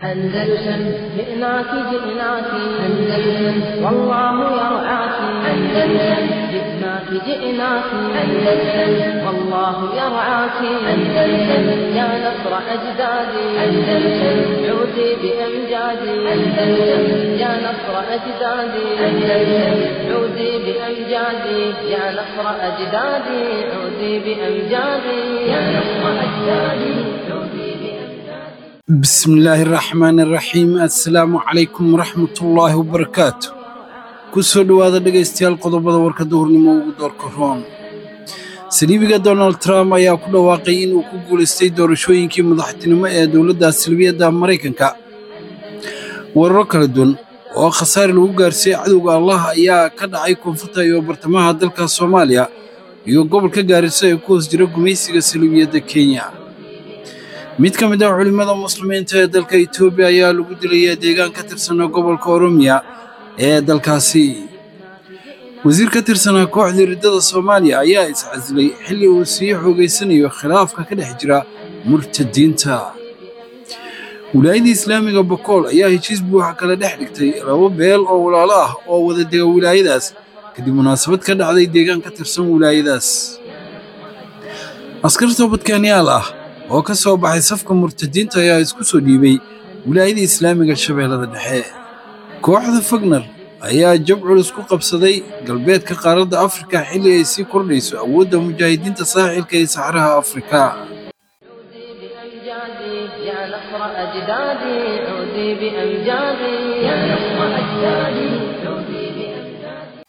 أندلسن جئناك جئناك أندلسن والله يرعاك أندلسن جئناك جئناك أندلسن والله يرعاك أندلسن يا نصر أجدادي أندلسن عودي بأمجادي أندلسن يا نصر أجدادي أندلسن عودي بأمجادي يا نصر أجدادي عودي بأمجادي يا نصر أجدادي عودي بأمجادي bismillaahi raxmaani raxiim assalaamu calaykum waraxmatullaahi wabarakaatu ku soo dhowaada dhegaystayaal qodobada warka duhurnimo ugu doorka roon saliibiga donald trump ayaa ku dhawaaqay inuu ku guulaystay doorashooyinkii madaxtinimo ee dowladda salbiyadda maraykanka weeraro kala duwan oo khasaare lagu gaarsiiyey cadowga allah ayaa ka dhacay koonfurta iyo bartamaha dalka soomaaliya iyo gobolka gaariso ee ku hoos jira gumaysiga saliibiyadda kenya mid ka mid ah culimmada muslimiinta ee dalka etoobiya ayaa lagu dilayaa deegaan ka tirsanaa gobolka oromiya ee dalkaasi wasiir ka tirsanaa kooxda riddada soomaaliya ayaa iscasilay xilli uu sii xoogaysanayo khilaafka ka dhex jira murtadiinta wilaayada islaamiga bokool ayaa heshiis buuxa kala dhex dhigtay laba beel oo walaalo ah oo wada dega wilaayadaas kadib munaasabad ka dhacday deegaan ka tirsan wilaayadaas askar toobadkaanyaal ah oo ka soo baxay safka murtadiinta ayaa isku soo dhiibay wilaayada islaamiga shabeellada dhexe kooxda fagner ayaa jab culus ku qabsaday galbeedka qaaradda afrika xilli ay sii kordhayso awoodda mujaahidiinta saaxilka ee saxaraha afrika بأمجادي يا نصر أجدادي عودي بأمجادي يا نصر أجدادي عودي بأمجادي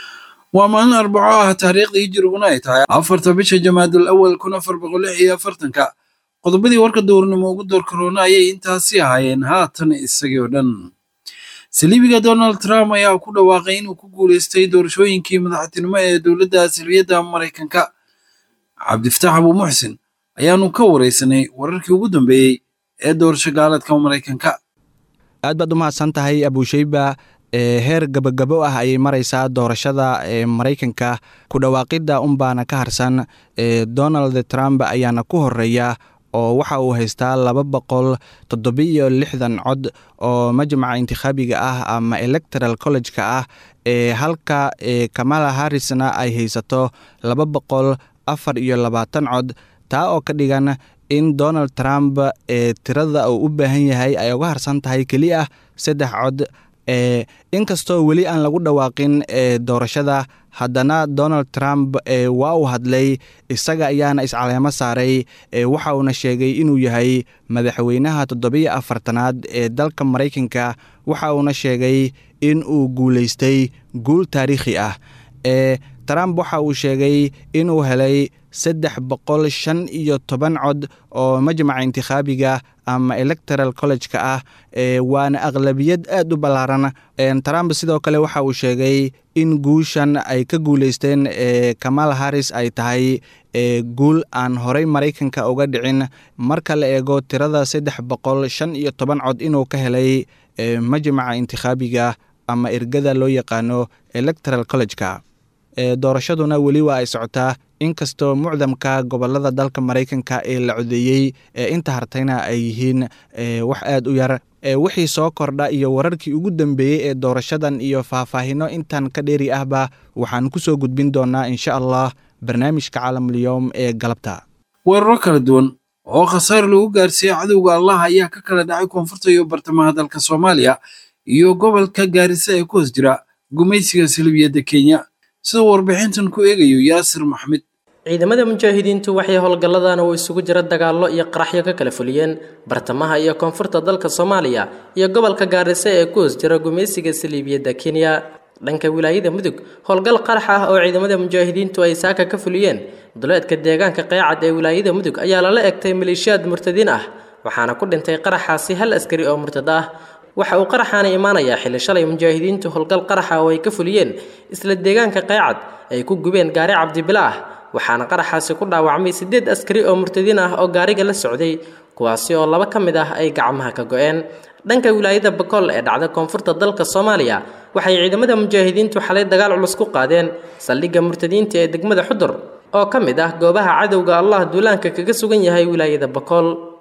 waa maalin arbaco ah taariikhdii hijiriguna ay tahay afarta bisha jamaadul awal kun afar boqol lix iyo afartanka qodobadii warka dowrnimo ugu door karoona ayay intaasi ahaayeen haatan isagii oo dhan saliibiga donald trump ayaa ku dhawaaqay inuu ku guulaystay doorashooyinkii madaxtinimo ee dowladda salbiyadda maraykanka cabdifataax abuu muxsin ayaanu ka waraysanay wararkii ugu dambeeyey ee doorasho gaaladka maraykanka aad baad u mahadsan tahay abusheyba ee heer gabagabo ah ayay maraysaa doorashada ee maraykanka ku dhawaaqidda unbaana ka harsan ee donald trump ayaana ku horeeya oo waxa uu haystaa laba boqol toddobiyo lixdan cod oo majmaca intikhaabiga ah ama electoral college-ka ah ee halka ee kamala harrisna ay haysato laba boqol afar iyo labaatan cod taa oo ka dhigan in donald trump ee tirada uu u baahan yahay ay uga harsan tahay keliya saddex cod e inkastoo weli aan lagu dhawaaqin ee doorashada haddana donald trump e waa uu hadlay isaga ayaana iscaleemo saaray e waxa uuna sheegay inuu yahay madaxweynaha toddobiyo afartanaad ee dalka maraykanka waxa uuna sheegay in uu guulaystay guul taariikhi ah e trump waxa uu sheegay inuu helay saddex boqol shan iyo toban cod oo majmaca intikhaabiga ama electoral college-ka ah e waana aqlabiyad aad u ballaaran trump sidoo kale waxa uu sheegay in guushan ay ka guuleysteen e kamal harris ay tahay e guul aan horey maraykanka uga dhicin marka la eego tirada saddex boqol shan iyo toban cod inuu ka helay e majmaca intikhaabiga ama ergada loo yaqaano electoral college-ka e doorashaduna weli waa ay socotaa inkastoo mucdamka gobolada dalka maraykanka ee la codeeyey ee inta hartayna ay yihiin wax aad u yar wixii soo kordha iyo wararkii ugu dambeeyey ee doorashadan iyo faahfaahino intan ka dheeri ahba waxaan ku soo gudbin doonaa insha allah barnaamijka caalamulyoom ee galabta weeraro kala duwan oo khasaare lagu gaarsiiyey cadowga allah ayaa ka kala dhacay koonfurta iyo bartamaha dalka soomaaliya iyo gobolka gaarisa ee ku hoos jira gumaysiga salibiyadda kenya siduu warbixintan ku eegayo yaasir maxmed ciidamada mujaahidiintu waxay howlgalladan uu isugu jira dagaallo iyo qaraxyo ka kala fuliyeen bartamaha iyo koonfurta dalka soomaaliya iyo gobolka gaarisa ee ku hoos jira gumaysiga saliibiyadda kenya dhanka wilaayada mudug howlgal qarax ah oo ciidamada mujaahidiintu ay saaka ka fuliyeen duleedka deegaanka qeecad ee wilaayada mudug ayaa lala egtay maleeshiyaad murtadiin ah waxaana ku dhintay qaraxaasi hal askari oo murtad ah waxa uu qaraxaana imaanayaa xilli shalay mujaahidiintu howlgal qaraxa oo ay ka fuliyeen isla deegaanka qeecad ay ku gubeen gaari cabdibila ah waxaana qaraxaasi ku dhaawacmay siddeed askari oo murtadiin ah oo gaariga la socday kuwaasi oo laba ka mid ah ay gacmaha ka go-een dhanka wilaayada bakool ee dhacda koonfurta dalka soomaaliya waxay ciidamada mujaahidiintu xalay dagaal culus ku qaadeen saldhigga murtadiinta ee degmada xudur oo ka mid ah goobaha cadowga allah duulaanka kaga sugan yahay wilaayada bakool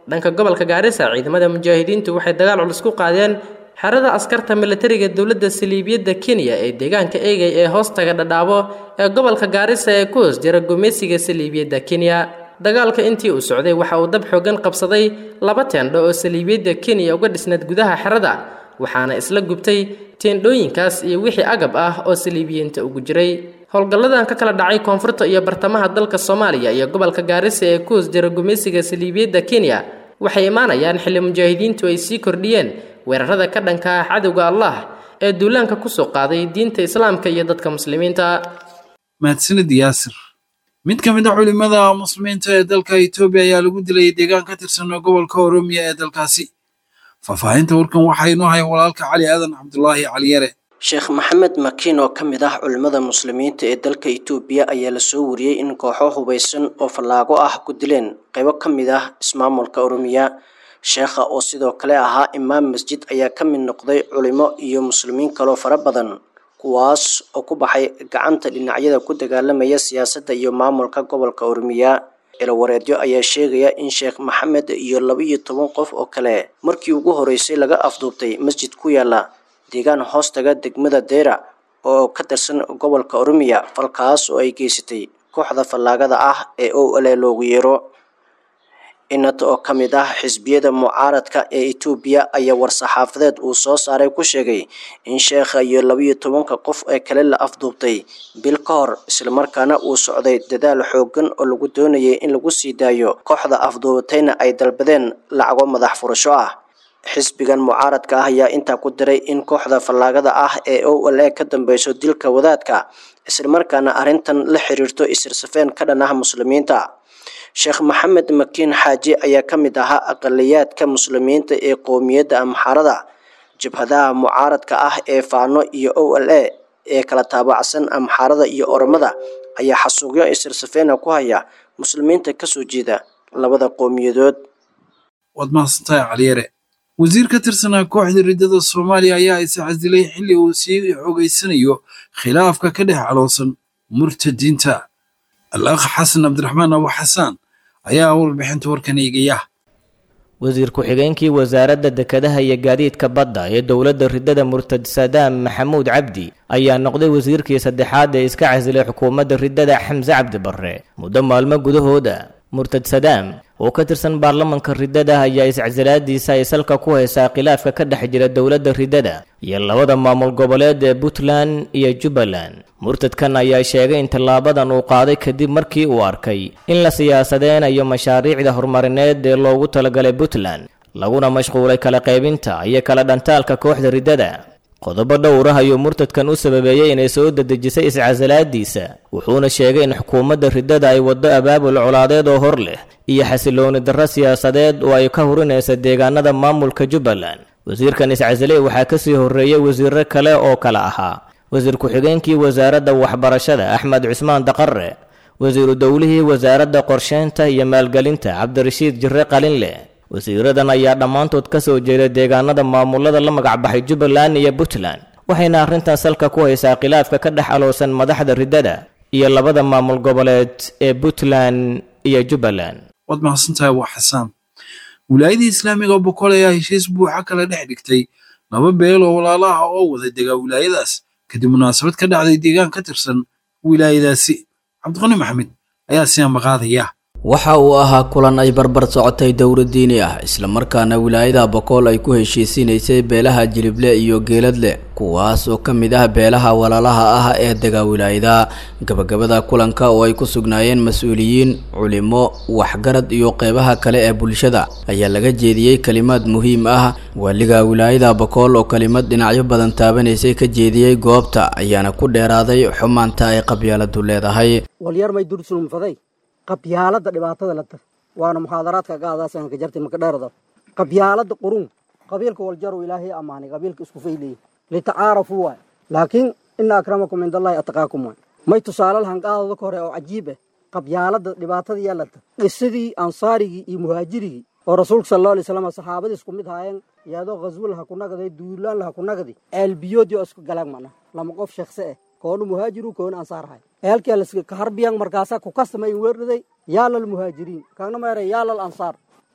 dhanka gobolka gaarisa ciidamada mujaahidiintu waxay dagaal culus ku qaadeen xerada askarta militariga dowladda saliibiyadda kenya ee deegaanka eegay ee hoostaga dhadhaabo ee gobolka gaarisa ee ku hoos jira gumeysiga saliibiyadda kenya dagaalka intii uu socday waxa uu dab xoogan qabsaday laba teendho oo saliibiyadda kenya uga dhisnayd gudaha xerada waxaana isla gubtay teendhooyinkaas iyo wixii agab ah oo saliibiyiinta ugu jiray howlgalladan ka kala dhacay koonfurta iyo bartamaha dalka soomaaliya iyo gobolka gaarisa ee ku hoos jira gumeysiga saliibiyadda kenya waxay imaanayaan xilli mujaahidiintu ay sii kordhiyeen weerarada ka dhanka ah cadowga allah ee duulaanka kusoo qaaday diinta islaamka iyo dadka muslimiinta mahadsanid yaasir mid ka mid a culimada muslimiinta ee dalka etoobiya ayaa lagu dilay deegaan ka tirsan gobolka oromiya ee dalkaasi faahfaahinta warkan waxaa inoo haya walaalka cali aadan cabdulaahi caliyare sheekh maxamed makiin oo ka mid ah culimmada muslimiinta ee dalka itoobiya ayaa lasoo wariyey in kooxo hubaysan oo fallaago ah ku dileen qaybo ka mid ah ismaamulka oromiya sheekha oo sidoo kale ahaa imaam masjid ayaa ka mid noqday culimo iyo muslimiin kaloo fara badan kuwaas oo ku baxay gacanta dhinacyada ku dagaalamaya siyaasadda iyo maamulka gobolka oromiya ilawareedyo ayaa sheegaya in sheekh maxamed iyo laba-iyo toban qof oo kale markii ugu horeysay laga afduubtay masjid ku yaala deegaan hoostaga degmada deera oo ka tirsan gobolka oromiya falkaas oo ay geysatay kooxda fallaagada ah ee o ale loogu yeero inad oo ka mid ah xisbiyada mucaaradka ee etoobiya ayaa war-saxaafadeed uu soo saaray ku sheegay in sheekha iyo labaiyo tobanka qof ee kale la afduubtay bil ka hor islamarkaana uu socday dadaal xoogan oo lagu doonayay in lagu sii daayo kooxda afduubatayna ay dalbadeen lacago madax furasho ah xisbigan mucaaradka ah ayaa intaa ku diray in kooxda fallaagada ah ee o l a ka dambeyso dilka wadaadka islamarkaana arrintan la xiriirto isirsafeen ka dhan ah muslimiinta sheekh maxamed makiin xaaji ayaa ka mid ahaa aqaliyaadka muslimiinta ee qowmiyadda amxarada jabhadaha mucaaradka ah ee faano iyo o l a ee kala taabacsan amxarada iyo oromada ayaa xasuuqyo isirsafeena ku haya muslimiinta kasoo jeeda labada qowmiyadood waad mahadsantahay caliyare wasiir ka tirsanaa kooxda riddada soomaaliya ayaa is casilay xilli uu sii xogeysanayo khilaafka ka dhex caloosan murtadiinta al-akh xasan cabdiraxmaan abu xasaan ayaa warbixinta warkan eegaya wasiir ku-xigeenkii wasaaradda dekedaha iyo gaadiidka badda ee dowladda riddada murtad sadaam maxamuud cabdi ayaa noqday wasiirkii saddexaad ee iska casilay xukuumadda riddada xamse cabdi barre muddo maalmo gudahooda murtad sadaam oo ka tirsan baarlamanka riddada ayaa iscasilaadiisa ay salka ku haysaa khilaafka ka dhex jira dowladda riddada iyo labada maamul goboleed ee puntland iyo jubbaland murtadkan ayaa sheegay in tallaabadan uu qaaday kadib markii uu arkay in la siyaasadeynayo mashaariicda horumarineed ee loogu talagalay puntland laguna mashquulay kala qaybinta iyo kala dhantaalka kooxda riddada qodobo dhowr ah ayuu murtadkan u sababeeyey inay soo dedejisay iscasilaadiisa wuxuuna sheegay in xukuumadda riddada ay waddo abaabul colaadeed oo hor leh iyo xasilooni darro siyaasadeed oo ay ka hurinaysa deegaanada maamulka jubbaland wasiirkan iscasiley waxaa kasii horreeyey wasiiro kale oo kale ahaa wasiir ku-xigeenkii wasaaradda waxbarashada axmed cusmaan daqare wasiiru dowlihii wasaaradda qorsheynta iyo maalgelinta cabdirashiid jirre qalinleh wasiiradan ayaa dhammaantood ka soo jeeday deegaanada maamulada la magacbaxay jubbaland iyo puntland waxayna arrintan salka ku haysaa khilaafka ka dhex aloosan madaxda riddada iyo labada maamul goboleed ee puntland iyo jubbaland waad mahadsantahay abu xasaan wilaayadii islaamiga oo boqol ayaa heshiis buuxa kala dhex dhigtay laba beel oo walaalaha oo wada degaa wilaayadaas kadib munaasabad ka dhacday deegaan ka tirsan wilaayadaasi cabdiqani maxamed ayaa siyaa maqaadaya waxa uu ahaa kulan ay barbar socotay dowla diini ah islamarkaana wilaayada bokool ay ku heshiisiinaysay beelaha jilible iyo geeladle kuwaas oo ka mid ah beelaha walaalaha ah ee dega wilaayada gabagabada kulanka oo ay ku sugnaayeen mas-uuliyiin culimo waxgarad iyo qeybaha kale ee bulshada ayaa laga jeediyey kalimaad muhiim ah waaliga wilaayada bokool oo kalimad dhinacyo badan taabanaysay ka jeediyey goobta ayaana ku dheeraaday xumaanta ay qabyaaladu leedahay qabyaalada dhibaatada la tar waana muxaadaraadka gaadaasan ka jartay maka dheerada qabyaalada qurun qabiilka waljaru ilaahay amaanay qabiilka isku fayleeyay litacaarafu waay laakiin ina akramakum cindallahi ataqaakum waay may tusaale lahan qaadooda ka hore oo cajiib ah qabyaalada dhibaatada yaa la tar qisadii ansaarigii iyo muhaajirigii oo rasuulka sal allahu alay slam saxaabadii isku mid haayeen iyadoo ghaswo laha ku nagaday duulaan laha ku nagadi ceelbiyoodii oo isku galaan macna lama qof sheekse ah koonu muhaajiru koonu ansaar hay eelkii laska harbiyan markaasaa ku kastamay weernaday yaalal muhaajiriin kaagna meeray yaalal ansaar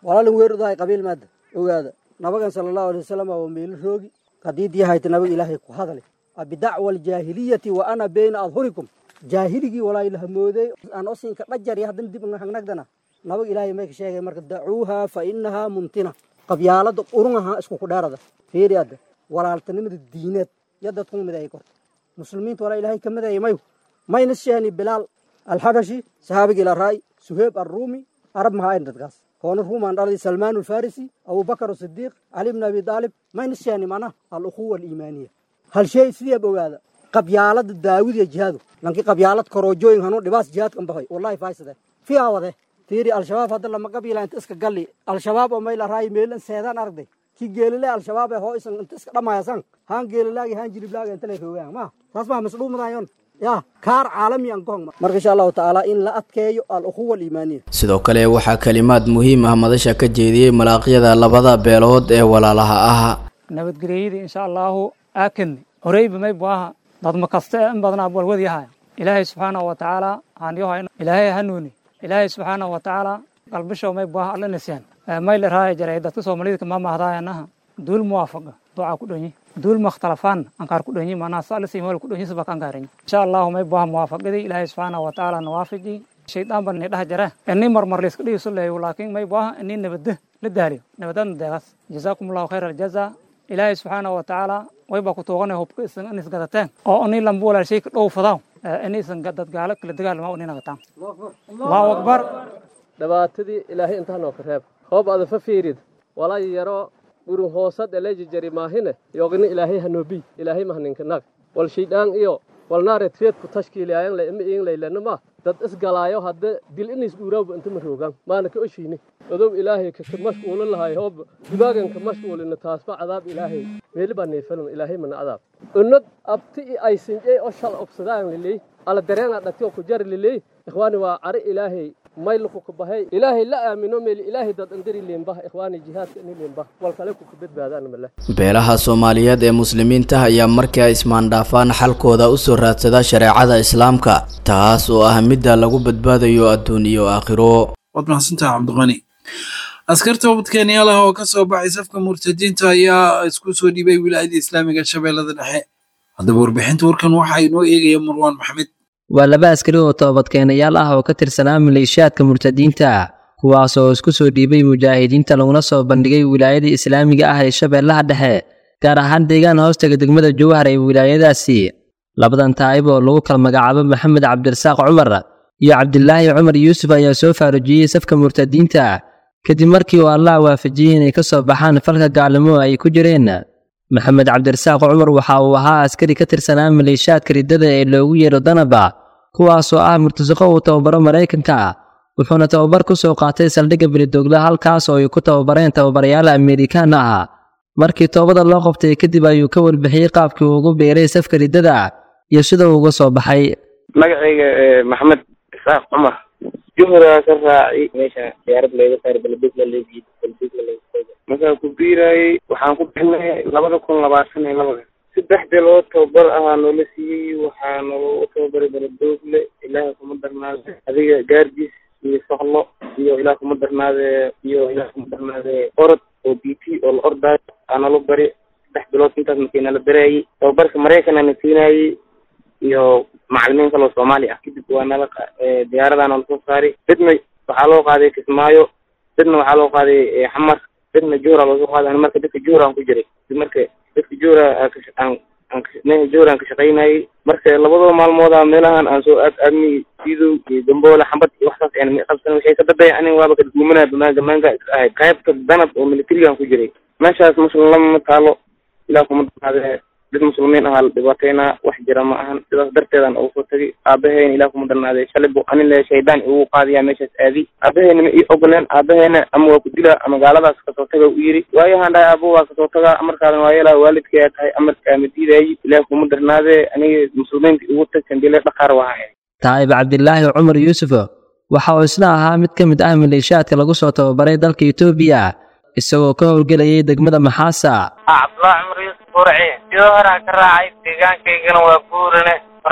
walaalin weerudahay qabiil maada ogaada nabagan sala allahu alay wasalam waa meelo roogi qadiidii hayta nabaga ilaahay ku hadale bidacwa aljaahiliyati wa ana bayna adhurikum jaahiligii walaa ilaha mooday aan osinka dhajar iyo haddana dib hagnagdana nabaga ilaahay may ka sheegay marka dacuuha fa inahaa mumtina qabyaalada urungaha isku ku dheerada fiiri adda walaaltanimada diineed yo dadku mideeyay korta muslimiinta walaa ilaahay ka mideeyay mayu mayna sheeni bilaal alxabashi sahaabigii la raay suheeb arruumi arab mahaa ayn dadkaas koona ruumaan dhalay salmaan alfarisi abubakar asidiiq cali bn abi daalib mayna sheeni mana alukhuwa aliimaaniya hal shay sideeb ogaada qabyaalada daawud iyo jihaadu lankii qabyaalad korojooyin hanuu dhibaas jihaadkan bahay wallahi faysade fiyaa wade fiiri al-shabaab hadda lama qabiila inta iska galli al-shabaab oo mayla raayi meelan seedaan aragday ki geelile al-shabaab ee hoo isan inta iska dhamaayasan haan geelilaagi haan jiliblaaga inta lay roogaan ma taas maa masdhuumadayon ya kaar caalami an gohong marka insha allahu tacaala in la adkeeyo al-ukhuwa aliimaaniya sidoo kale waxaa kalimaad muhiim ah madasha ka jeediyey malaaqyada labada beelood ee walaalaha ah nabadgelyadii insha allahu aakedni horeyba may buaha dadma kaste in badanaa walwadyahay ilaahay subxaanahu wa tacaala haanyoha ilaahay hanuuni ilaahay subxaanahu wa tacaala qalbishow may buaha alla nisyan may la raaya jaray dadka soomaalida kama mahdaayanaha duul muwaafaqa duca ku dhonyi duul makhtalafaan ankaar ku dhonyi manaa sa alisi meel ku dhonyi sabak ankaariñ insha allahu may buaha muwaafaqadii ilaahay subxaanahu wa tacaala nawaafiji shaydaan ban ni dhah jara ini marmar layska dhigiso leeyo laakiin may buaha ini nabadda la daaliyo nabadadna deegaas jazaakum allahu khayra aljaza ilaahay subxaanahu wa tacaala wayba ku tuuganay hubka isan in isgadateen oo ini lamba walaashay ka dhow fadaaw in isan dad gaalo kala dagaalama ini nagataan allahu akbar dhibaatadii ilaahay intaa noo ka reeb hoob ada fa fiirid walaa yaro gurun hoosad elejijari maahine yogini ilaahay hanoobiy ilaahay mahninka nag wal shaydaan iyo walnaareed feedku tashkiiliyaayan le ima iin laylana ma dad isgalaayo hadda dil inays dhuuraawba inta ma roogaan maana ka oshiini odow ilaahay kaka mashquulin lahay hoob dibaaganka mashquulina taasba cadaab ilaahay meeli baa neefalun ilaahay mana cadaab unad abti i aysinjey oo shal obsadaan liley ala dareena dhati oo ku jari liley ikhwaani waa cari ilaahay mayluku ku bahay ilaahay la aamino meeli ilaahay dad andari leembah ikhwaani jihaadka ini leembah wal kale ku badbaadaan male beelaha soomaaliyeed ee muslimiinta ayaa markii ay ismaandhaafaan xalkooda u soo raadsada shareecada islaamka taas oo ah midda lagu badbaadayo adduun iyo aakhiro waad mahadsantaha cabdiqani askarta ubadkeenyaal ah oo ka soo baxay safka murtadiinta ayaa isku soo dhiibay wilaayada islaamiga shabeellada dhexe haddaba warbixinta warkan waxaa inoo eegaya marwaan maxmed waa laba askari oo toobadkeenayaal ah oo ka tirsanaa maleeshiyaadka murtadiinta kuwaas oo isku soo dhiibay mujaahidiinta laguna soo bandhigay wilaayada islaamiga ah ee shabeellaha dhexe gaar ahaan deegaan hoostaga degmada jowhar ee wilaayadaasi labadan taa'ib oo lagu kala magacaabo maxamed cabdirasaaq cumar iyo cabdilaahi cumar yuusuf ayaa soo faarujiyey safka murtadiinta kadib markii uu allah waafajiyey inay ka soo baxaan falka gaalnimo ay ku jireen maxamed cabdirasaaq cumar waxa uu ahaa askari ka tirsanaa maleeshiyaadka riddada ee loogu yeero danaba kuwaasoo ah murtasaqo uu tababaro maraykanka wuxuuna tababar ku soo qaatay saldhigga belidoogla halkaas oo ay ku tababareen tababarayaal amerikaan ah markii toobada loo qabtay kadib ayuu ka warbixiyey qaabkii uu ugu biiray safka riddada iyo sida uu uga soo baxay magacayga maxamed isaaq cumar juhraa ka raacay meesha diyaarad layga saar beledugla leegii beledugla leegii markaa ku biirayay waxaan ku bixinay labada kun labaatan iyo labada saddex bilood tababar ahaa noola siiyey waxaa nalagu tababaray beledoogle ilaaha kuma darnaade adiga gaardiis iyo soqlo iyo ilaah kuma darnaade iyo ilaah kuma darnaade orod oo b t oo la ordaayo aa nala bari saddex bilood intaas markii nala baraayey tababarka maraykan ana siinayey iyo macalimiin kaloo soomaali ah kadib waa nala diyaaradaa nala soo saaray dadna waxaa loo qaaday kismaayo dadna waxaa loo qaaday xamar dadna juhra loo soo qaaday marka dadka juhra aan ku jiray marka dadka juhra aan aan juhra aan ka shaqaynayay marka labadoo maalmooda meelahan aan soo aad aadmi sidow iyo gamboole xambad iyo waxsaas aan qabsan waxay ka dadaya anin waaba ka duumanaya bamaanga maanga iska ahayd qaybta danab oo militarigaan ku jiray meeshaas muslim lama taalo ilaa kuma danaade dad muslimiin ahaa la dhibaataynaa wax jira ma ahan sidaas darteedan ugu soo tagay aabaheyna ilaah kuma darnaaday shalay bu anin le shaydaan igu qaadiyaa meeshaas aadi aabaheyna ma ii ogoleen aabaheyna ama waa ku dilaa ama gaaladaas kasoo taga u yiri waayahan dhahay aabo waa kasoo tagaa amarkaadan waa yeelaa waalidkayaa tahay amarkaa ma diidaayi ilaah kuma darnaadee aniga muslimiinta igu tag sambile dhaqaar waa ahay taa'ib cabdilaahi cumar yuusuf waxa uu isna ahaa mid ka mid ah maleeshiyaadka lagu soo tababaray dalka etoobiya isagoo ka howlgelayay degmada maxaasa cabdullaahi cumar yuusuf burci sidoo horaa ka raacay deegaankaygana waa guurane marka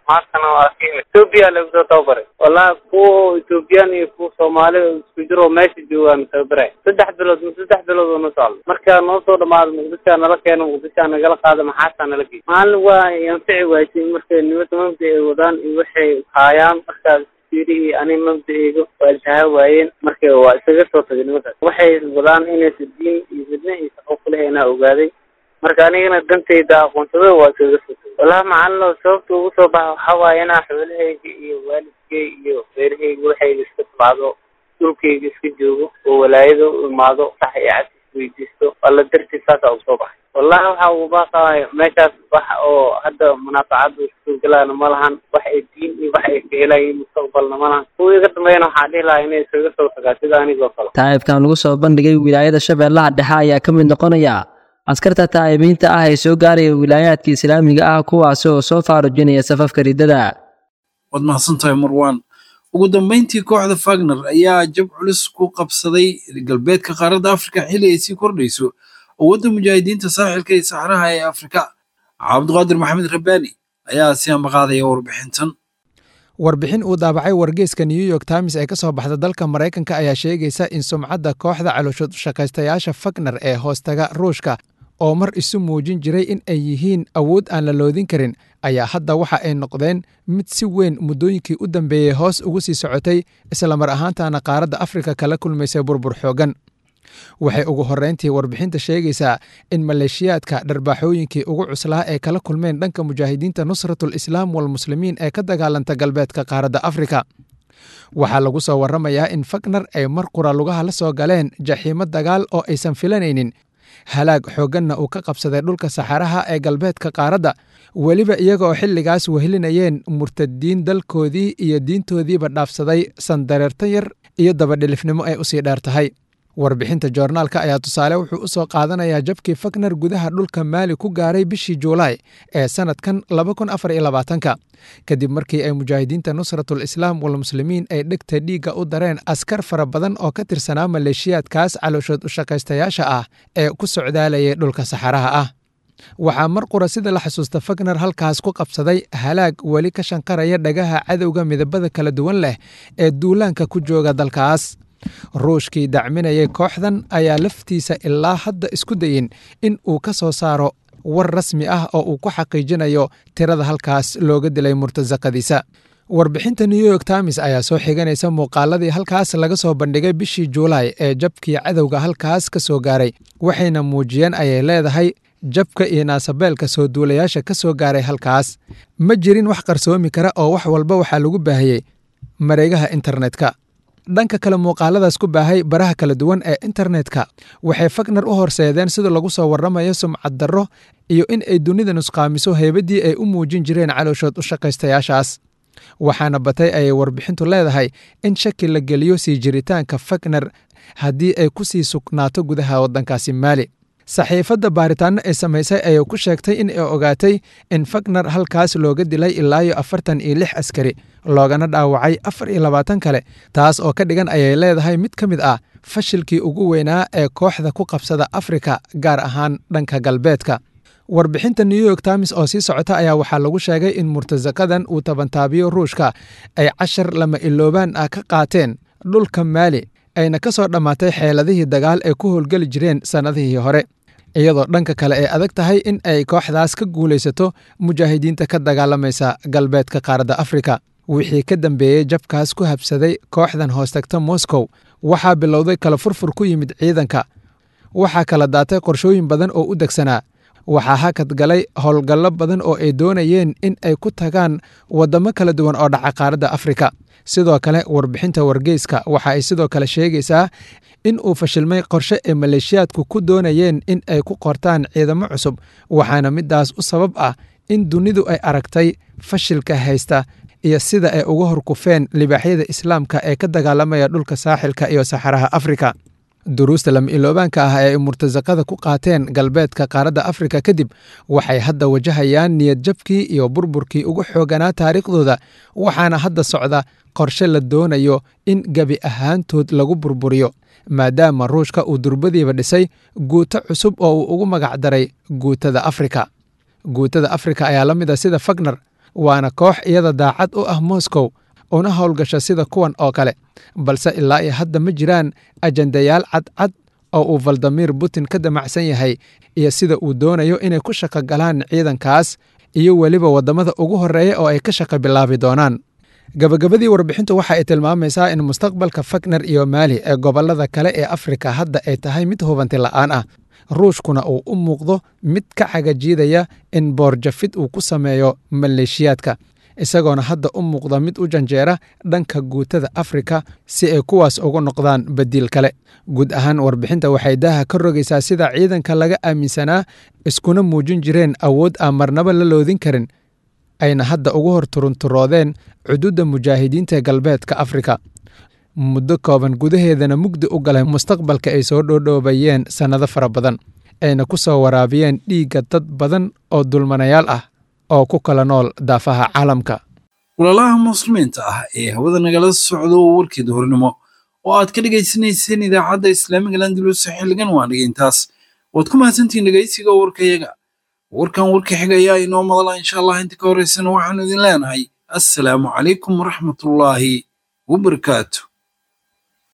maantana waa ka imid etoobiya lagu soo tababaray wallahi kuwa ethoobiyan iyo kuwa soomaali isku jiro oo meesha joogaan tababaray saddex bilood saddex bilood oo na socdo markaa noo soo dhamaado muqdishaa nala keeno muqdishaa nagala qaado maxaasaa nala geey maalin waa anfici waysay markay nimada mabda ay wadaan iyo waxay haayaan markaas fiirihii ani mabda-eyga waa iltahaa waayeen marka waa isaga soo tagay nimadaas waxay wadaan inaysa diin iyo midna iyo shaqo kuleheenaa ogaaday marka anigana dantayda aqoonsada waa iskaga soo tagay wallahi macalino sababta ugu soo baxa waxaa waaye inaa xoolahayga iyo waalidkay iyo reerahayga waxayga iska tabacdo dhulkayga iska joogo oo walaayada u imaado sax iyo cad isweydiisto alla dartiis saasaa ugu soo baxay wallahi waxa ugu baaqaay meeshaas wax oo hadda munaafacada iskuulgalaana ma lahan wax ay diin iyo wax ay ka helayiin mustaqbalna ma lahan kuwa iga dambeeyana waxaa dhihi lahaa inay iskaga soo tagaa sida anigoo kale taa'ibkan lagu soo bandhigay wilaayada shabeellaha dhexe ayaa ka mid noqonaya askarta taa'ibiinta ah ee soo gaaraya wilaayaadka islaamiga ah kuwaasi oo soo faarujinaya safafka riddada waad mahadsantahay marwaan ugu dambeyntii kooxda fagner ayaa jab culus ku qabsaday galbeedka qaaradda afrika xilli ay sii kordhayso awoodda mujaahidiinta saaxilka iyo saxraha ee afrika cabdiqaadir maxamed rabbaani ayaa si ambaqaadaya warbixintan warbixin uu daabacay wargeyska new york times ee ka soo baxda dalka maraykanka ayaa sheegaysa in sumcadda kooxda calooshshaqaystayaasha fagner ee hoostaga ruushka oo mar isu muujin jiray in ay yihiin awood aan la loodin karin ayaa hadda waxa ay noqdeen mid si weyn muddooyinkii u dambeeyey hoos ugu sii socotay islamar ahaantaana qaaradda afrika kala kulmaysay burbur xooggan waxay ugu horreyntii warbixinta sheegaysaa in maleeshiyaadka dharbaaxooyinkii ugu cuslaa ee kala kulmeen dhanka mujaahidiinta nusratul islaam walmuslimiin ee ka dagaalanta galbeedka qaaradda afrika waxaa lagu soo warramayaa in fagner ay mar qura lugaha la soo galeen jaxiimo dagaal oo aysan filanaynin halaag xoogganna uu ka qabsaday dhulka saxaraha ee galbeedka qaaradda weliba iyaga oo xilligaas wehelinayeen murtadiin dalkoodii iyo diintoodiiba dhaafsaday sandareerta yar iyo dabadhilifnimo ay usii dheer tahay warbixinta joornaalka ayaa tusaale wuxuu u soo qaadanayaa jabkii fagner gudaha dhulka maali ku gaaray bishii juulaay ee sannadkan ka kadib markii ay mujaahidiinta nusratul islaam walmuslimiin ay dhegta dhiigga u dareen askar fara badan oo ka tirsanaa maleeshiyaadkaas calooshood u shaqaystayaasha ah ee ku socdaalayay dhulka saxaraha ah waxaa mar qura sida la xasuusta fagner halkaas ku qabsaday halaag weli ka shanqaraya dhagaha cadowga midabada kala duwan leh ee duulaanka ku jooga dalkaas ruushkii dacminayay kooxdan ayaa laftiisa ilaa hadda isku dayin in uu ka soo saaro war rasmi ah oo uu ku xaqiijinayo tirada halkaas looga dilay murtasaqadiisa warbixinta new york times ayaa soo xiganaysa muuqaaladii halkaas laga soo bandhigay bishii juulaay ee jabkii cadowga halkaas ka soo gaaray waxayna muujiyeen ayay leedahay jabka iyo naasabeelka soo duulayaasha ka soo gaaray halkaas ma jirin wax qarsoomi kara oo wax walba waxaa lagu baahiyey mareegaha internetka dhanka kale muuqaaladaas ku baahay baraha kala duwan ee internetka waxay fagner u horseedeen sida lagu soo warramayo sumcad darro iyo in ay dunida nusqaamiso heybadii ay u muujin jireen calooshood u shaqaystayaashaas waxaana batay ayay warbixintu leedahay in shaki la geliyo sii jiritaanka fagner haddii ay ku sii sugnaato gudaha waddankaasi maali saxiifadda baaritaano ay samaysay ayay ku sheegtay in ay ogaatay in fagner halkaas looga dilay ilaayo afartan iyo lix askari loogana dhaawacay afar iyo labaatan kale taas oo ka dhigan ayay leedahay mid ka mid ah fashilkii ugu weynaa ee kooxda ku qabsada afrika gaar ahaan dhanka galbeedka warbixinta new york times oo sii socota ayaa waxaa lagu sheegay in murtasaqadan uu tabantaabiyo ruushka ay cashar lama iloobaan ah ka qaateen dhulka maali ayna ka soo dhammaatay xeeladihii dagaal ay ku howlgeli jireen sannadihii hore iyadoo dhanka kale ay adag tahay in ay kooxdaas ka guulaysato mujaahidiinta ka dagaalamaysa galbeedka qaaradda afrika wixii ka dambeeyey jabkaas ku habsaday kooxdan hoostagta moscow waxaa bilowday kala furfur ku yimid ciidanka waxaa kala daatay qorshooyin badan oo u degsanaa waxaa hakad galay howlgallo badan oo ay doonayeen in ay ku tagaan waddamo kala duwan oo dhaca qaaradda afrika sidoo kale warbixinta wargeyska waxa ay sidoo kale sheegaysaa in uu fashilmay qorshe ay maleeshiyaadku ku doonayeen in ay ku qortaan ciidamo cusub waxaana midaas u sabab ah in dunidu ay aragtay fashilka haysta iyo sida ay uga horkufeen libaaxyada islaamka ee ka dagaalamaya dhulka saaxilka iyo saxaraha afrika duruusta lama iloobaanka ah ee ay murtasaqada ku qaateen galbeedka qaaradda afrika kadib waxay hadda wajahayaan niyad jabkii iyo burburkii ugu xooganaa taariikhdooda waxaana hadda socda qorshe la doonayo in gebi ahaantood lagu burburiyo maadaama ruushka uu durbadiiba dhisay guuto cusub oo uu ugu magac daray guutada afrika guutada afrika ayaa la mid a sida fagner waana koox iyada daacad u ah moscow una howlgasha sida kuwan oo kale balse ilaa iyo hadda ma jiraan ajandayaal cadcad oo uu valadimir putin ka damacsan yahay iyo sida uu doonayo inay ku shaqo galaan ciidankaas iyo weliba waddamada ugu horreeya oo ay ka shaqo bilaabi doonaan gabagabadii warbixintu waxa ay tilmaamaysaa in mustaqbalka fakner iyo maali ee gobollada kale ee afrika hadda ay tahay mid hubanti la'aan ah ruushkuna uu u muuqdo mid ka cagajiidaya in boorjafid uu ku sameeyo maleeshiyaadka isagoona hadda u muuqda mid u janjeera dhanka guutada afrika si ay kuwaas ugu noqdaan badiil kale guud ahaan warbixinta waxay daaha ka rogaysaa sida ciidanka laga aaminsanaa iskuna muujin jireen awood aan marnaba la loodin karin ayna hadda ugu hor turunturoodeen cududda mujaahidiinta galbeedka afrika muddo kooban gudaheedana mugdi u galay mustaqbalka ay soo dhoodhoobayeen sannado fara badan ayna ku soo waraabiyeen dhiigga dad badan oo dulmanayaal ah oo ku kala nool daafaha caalamka walaalaha muslimiinta ah ee hawada nagala socdo warkii duhurnimo oo aad ka dhegaysanayseen idaacadda islaamiga landulus xilligan waa dhegeintaas waad ku mahadsantihiin dhegaysiga warkayaga warkan warka xigayaa inoo madala insha allah inta ka horeysana waxaanu idin leenahay assalaamu calaykum waraxmatullaahi wabarakaatu